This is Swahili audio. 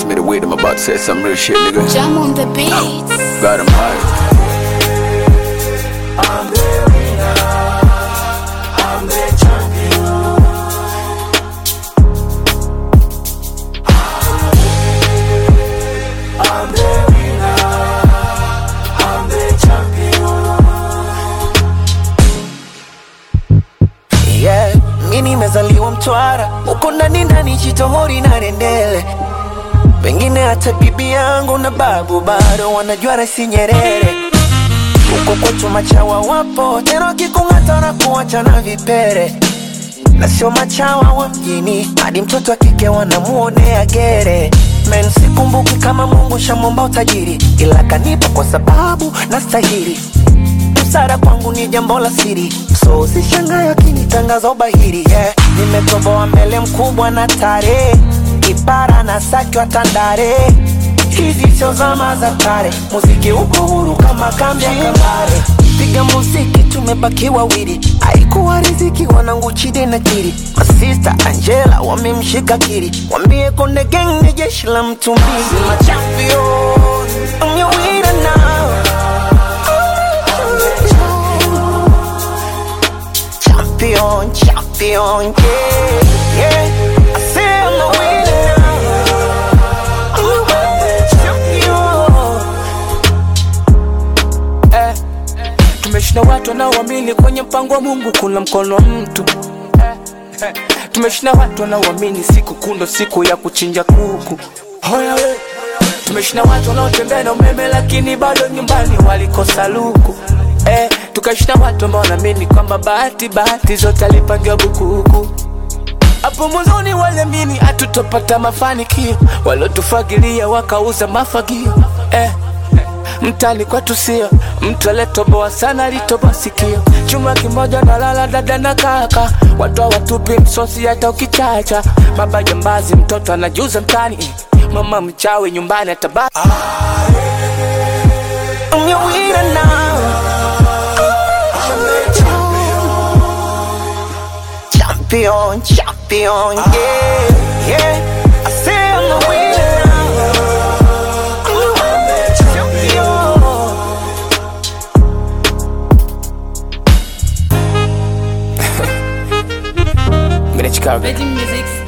me the way I'm about to say some real shit, nigga. Jam on the beats. Got him high. yeah. Mi nimezaliwa Mtwara, uko ndani ndani Chitohori na Rendele, pengine hata bibi yangu na babu bado wanajua Rais Nyerere. Huko kwetu machawa wapo tena, wakikung'ata na kuacha na vipere, na sio machawa wa mjini, hadi mtoto wa kike wanamuonea gere. Men, sikumbuki kama Mungu shamwomba utajiri, ila kanipa kwa sababu nastahili busara kwangu ni jambo la siri, so usishangae akinitangaza ubahiri yeah. Nimetoboa mbele mkubwa na tare, kipara na saki wa Tandale. Hizi sio zama za kale, muziki uko huru kama kambi ya Kabare. Piga muziki tumebaki wawili, haikuwa riziki wanangu Chide na Kiri, masista Angela wamemshika Kiri, wambie Konde Gang ni jeshi la mtu mbili. My champion, I'm your winner now. champion, champion, yeah, yeah. I say I'm a winner now. I'm a winner, champion. eh, tumeshinda watu wanaoamini kwenye mpango wa Mungu kuna mkono wa mtu eh, eh, tumeshinda watu wanaoamini siku kundo siku ya kuchinja kuku Hoya we. tumeshinda watu wanaotembea na umeme lakini bado nyumbani walikosa luku eh, tukashinda watu ambao wanaamini kwamba bahati bahati zote alipangiwa bukuku hapo mwanzoni waliamini hatutopata mafanikio, waliotufagilia wakauza mafagio eh. Mtani kwetu sio mtu aliyetoboa sana, alitoboa sikio. Chuma kimoja na lala dada na kaka, watu hawatupi msosi hata ukichacha. Baba jambazi, mtoto anajuza mtani, mama mchawi nyumbani atabaki I'm your winner now. Champion, champion, yeah, yeah. I say I'm a winner now. I'm a winner, champion. Mimi ni Chicago. Virgin Music